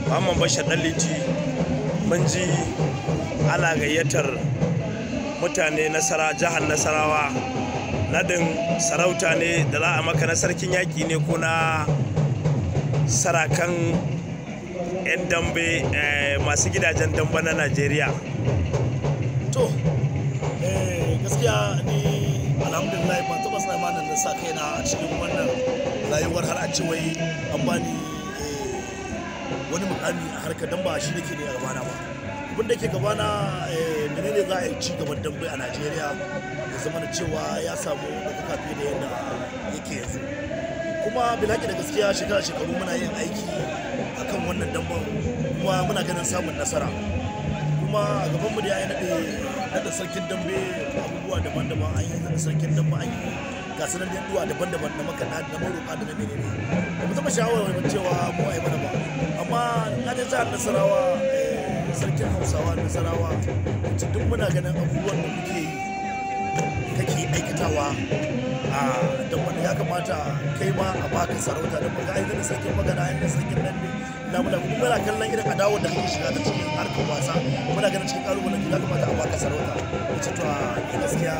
muhammad bashar dan liti mun ji ana gayyatar mutane nasara jihar nasarawa nadin sarauta ne da za a maka na sarkin yaƙi ne ko na sarakan 'yan dambe masu gidajen dambe na najeriya to gaskiya ni alhamdulillah ban taɓa tsammanin na sa kaina a cikin wannan rayuwar har a ce wai an bani wani mukami a harkar dan ba shi nake ne a gabana ba abin da ke gabana menene za a yi ci gaban dambe a najeriya ya zama da cewa ya samu ɗaukaka fiye da yadda yake yanzu kuma bilaki da gaskiya shekara shekaru muna yin aiki akan wannan damben kuma muna ganin samun nasara kuma a gaban mu da ya yi naɗe naɗa sarkin dambe abubuwa daban-daban an yi naɗa sarkin dambe an yi gasar da yaduwa daban-daban na makaɗa na maroƙa da na menene ba mu taɓa shawarar cewa mu a yi mana ba amma na je jihar nasarawa sarkin hausawa nasarawa wacce duk muna ganin abubuwan da muke yi kake aikatawa a da wani ya kamata kai ma a baka sarauta da baka aiki da sarkin magana yadda sarkin nan ne na muna kuma muna kallon irin adawar da kake shiga ta cikin harkar wasa muna ganin cikin kalubalen da ya kamata a baka sarauta wacce to a gaskiya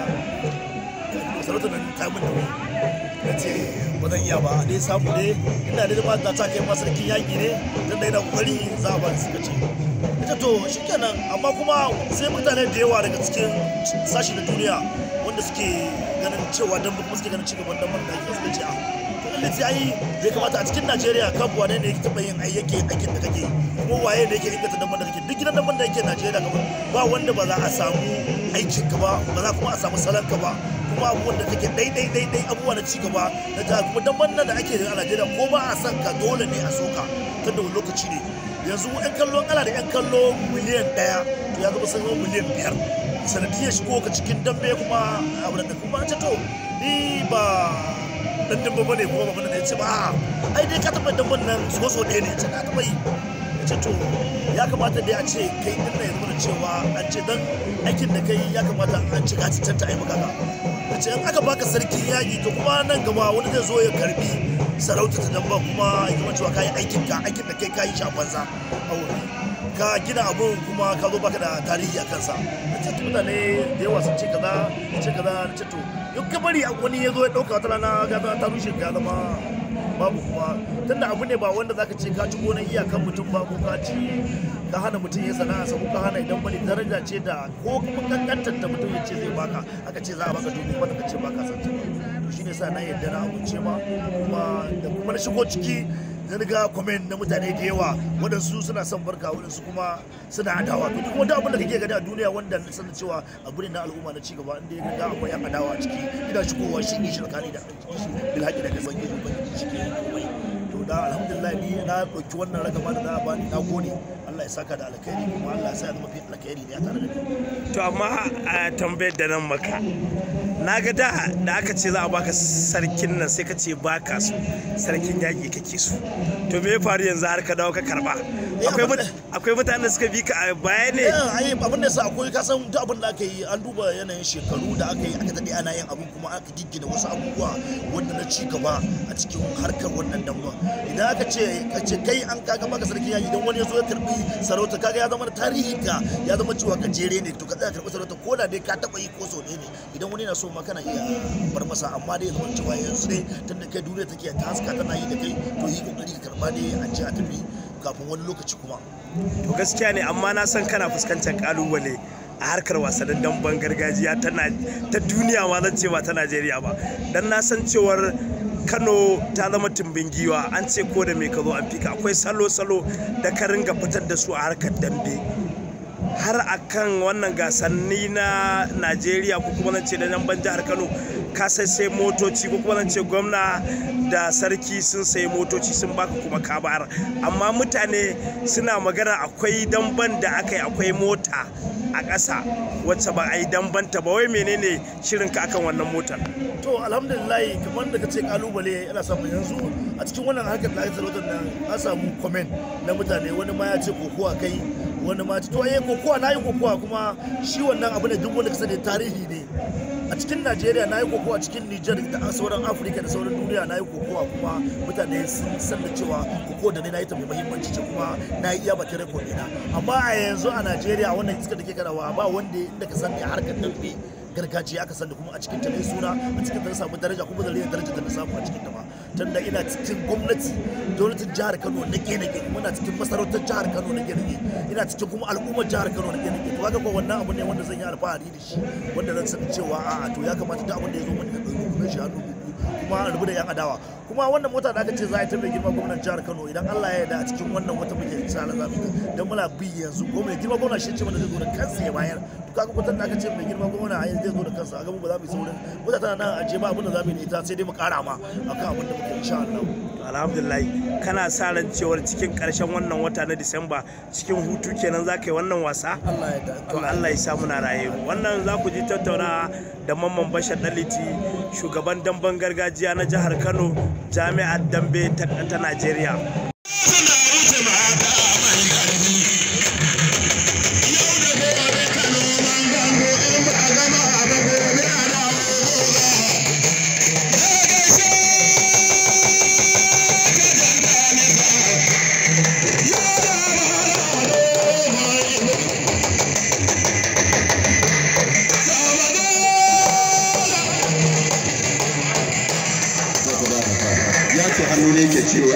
sarauta nan ta mun nauyi na ce ba zan iya ba dai samu ne ina da ma ta kai ma sarkin yaƙi ne tun da yana kokari za a ba su suka ce ita to shikenan amma kuma sai mutane da yawa daga cikin sashi na duniya wanda suke ganin cewa dan kuma suke ganin cigaban dan da ake suka ce a to lalle sai ai bai kamata a cikin Najeriya kafu wane ne yake taba yin ai yake aikin da kake kuma waye ne yake inganta dan da kake duk gidan dan da yake Najeriya gaba ba wanda ba za a samu aikin ka ba ba za kuma a samu salon ka ba kuma abubuwan da kake dai dai dai dai abubuwa na ci gaba na ta kuma dan wannan da ake a Najeriya ko ba a san ka dole ne a soka tunda wani lokaci ne yanzu yan kallo ana da yan kallo miliyan daya to ya zama sun miliyan biyar sanadiyar shigo ka cikin dambe kuma abu da kuma ce to ni ba dan dambe bane kuma ba bane ce ba ai dai ka taba damben nan so so ɗaya ne ce ka taba yi ce to ya kamata dai a ce kai din nan yanzu da cewa an ce dan aikin da kai ya kamata an ci ka cancanta ai maka ka ce in aka baka sarki yaƙi to kuma nan gaba wani zai zo ya karbi sarauta ta damba kuma ya zama cewa kayi aikin ka aikin da kai kayi shi a banza ka gina abun kuma ka zo baka da tarihi a kansa na ce mutane da yawa sun ce kaza ce kaza na ce to yau ka bari wani ya zo ya ɗauka wata rana ga ta rushe ka zama babu kuma tunda abu ne ba wanda zaka ce ka ci gonan iyakan mutum ba ko ka ci ka hana mutum ya sana'a sa ko ka hana idan wani daraja ce da ko kuma kankantar da mutum ya ce zai baka aka ce za a baka dubu kuma ka ce baka san ta to shine sa na yarda na amince ma kuma da kuma na shigo ciki na ga comment na mutane da yawa waɗansu suna son barka waɗansu kuma suna adawa to duk wanda abin da kake gani a duniya wanda na sanin cewa abu ne na al'umma na cigaba inda ya ga akwai yan adawa a ciki ina shigowa shi ne shi tsakani da bilhaƙi da gaban gizo ban shi ke komai to da alhamdulillah ni na ɗauki wannan ragama da za a bani na gode Allah ya saka da alkhairi kuma Allah ya sa ya zama fi alkhairi ne a tare da ni to amma a tambayar da nan maka na ga da da aka ce za a baka sarkin nan sai ka ce baka su sarkin yaƙi kake su to me ya faru yanzu har ka dawo ka karba akwai mutanen da suka bi ka a baya ne ai abin da sa akwai ka san duk abin da aka yi an duba yanayin shekaru da aka yi aka dade ana yin abin kuma aka giggina wasu abubuwa wanda na ci gaba a cikin harkar wannan damba idan aka ce ka ce kai an kaga maka sarkin yaƙi idan wani ya zo ya karbi sarauta kaga ya zama tarihi ka ya zama cewa gajere ne to ka tsaya karbi sarauta ko da dai ka taba yi ko so ne idan wani na so ma kana iya bar masa amma dai zama cewa yanzu ne tun da kai duniya take ta haska tana yi da kai to yi kokari ka karba ne a ce a tafi kafin wani lokaci kuma to gaskiya ne amma na san kana fuskantar kalubale a harkar wasannin damben gargajiya ta duniya ma zan ce ba ta najeriya ba dan na san cewar kano ta zama tumbin giwa an ce ko da mai ka zo an fika akwai salo-salo da ka ringa fitar da su a harkar dambe har akan wannan gasanni na najeriya ko kuma ce da nan ban jihar kano ka sai sai motoci ko kuma ce gwamna da sarki sun sayi motoci sun baka kuma ka bayar amma mutane suna magana akwai damban da aka yi akwai mota a ƙasa wacce ba a yi dambanta ba wai menene shirin ka akan wannan motar to alhamdulillah kamar da ka ce kalubale yana samun yanzu a cikin wannan harkar da aka sarautar nan an samu comment na mutane wani ma ya ce kokowa kai wani ma ce to eh kokowa na yi kokowa kuma shi wannan abu ne duk wanda ka sani tarihi ne a cikin najeriya na yi kokowa cikin nijar da sauran afirka da sauran duniya na yi kokowa kuma mutane sun san da cewa kokowa da ne na yi ta mai muhimmanci ce kuma na yi iya bakin rekod ɗina amma a yanzu a najeriya wannan iska da ke karawa ba wanda inda ka san da harkar dambe gargajiya aka san da kuma a cikin ta na suna a cikin ta na samu daraja kuma da rayuwar daraja da na samu a cikin ta ba tunda ina cikin gwamnati gwamnatin jihar kano na ke muna cikin masarautar jihar kano na ke ina cikin kuma al'ummar jihar kano na ke to kaga ko wannan abu ne wanda zan yi alfahari da shi wanda zan san cewa a'a to ya kamata duk abin da ya zo mani ka ɗauki shi hannu kuma a rubu da yan adawa kuma wannan mota da aka ce za a yi ta mai girma gwamnan jihar kano idan allah ya yarda a cikin wannan wata muke tsara za mu dan muna bi yanzu ko mai girma gwamna shi ce mana zai zo da kansa ya bayar to kaga kutan da aka ce mai girma gwamna a zai zo da kansa a ga mu ba za mu yi saurin mota tana nan a je ba abin da za mu yi da ita sai dai mu kara ma akan abin da muke insha Allah alhamdulillah kana sa ran cewar cikin karshen wannan wata na disamba cikin hutu kenan za ka yi wannan wasa Allah ya to Allah ya samu na raye wannan za ku ji tattauna da mamman bashar daliti shugaban damben gargajiya na jihar kano jami'ar dambe ta najeriya ya ce hannu ne ke ciwo